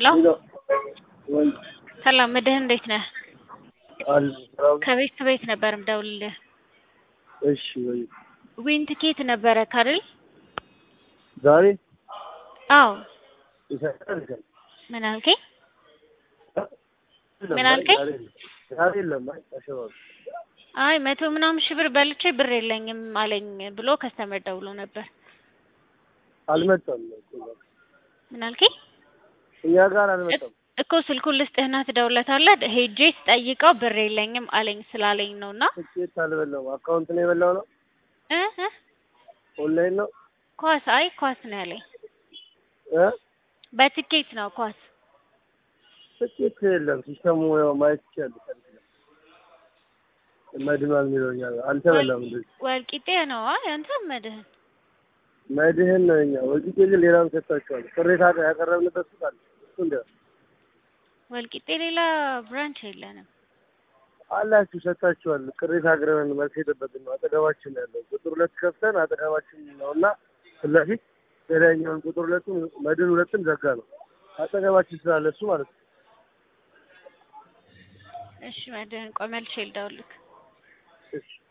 ሄሎ ወይ ሰላም መድህን እንዴት ነህ? አለ ሰላም። ከቤት ቤት ነበር ምደውልልህ። እሺ ወይ ዊን ትኬት ነበረ ካርል? ዛሬ አዎ። ይሰራል ይሰራል። ምን አልከኝ? ምን አልከኝ? ዛሬ የለም። አይ አሸባብ አይ መቶ ምናምን ሺህ ብር በልቼ ብር የለኝም አለኝ ብሎ ከስተመር ደውሎ ነበር። አልመጣም እኮ እዛ። ምን አልከኝ? እኛ ጋር አልመጣም። እኮ ስልኩን ልስጥህና ትደውለታለህ። ሄጄ ስጠይቀው ብር የለኝም አለኝ ስላለኝ ነው እና ትኬት አልበላም። አካውንት ነው የበላው ነው እ እ ኦንላይን ነው ኳስ አይ ኳስ ነው ያለኝ። እ በትኬት ነው ኳስ። ትኬት የለም። ሲስተሙ ያው ማየት ይችላል። መድኗል የሚለው እኛ ጋር አልተበላም። እንደዚህ ወልቂጤ ነው አይ አንተ መድህን መድህን ነው እኛ ወልቂጤ ግን ሌላም ሰጥታችኋል። ቅሬታ ያቀረብንበት ሱቅ አለ። እሱ እንደ ወልቂጤ ሌላ ብራንች የለንም። አላችሁ ሰጥታችኋል። ቅሬታ አቅርበን መልስ የጠበቅን ነው። አጠገባችን ነው ያለው ቁጥር ሁለት ከፍተን አጠገባችን ነው እና ፊት ለፊት ሌላኛውን ቁጥር ሁለቱን መድን ሁለትን ዘጋ ነው አጠገባችን ስላለ እሱ ማለት ነው። እሺ መድህን ቆይ መልሼ ልደውልልህ። እሺ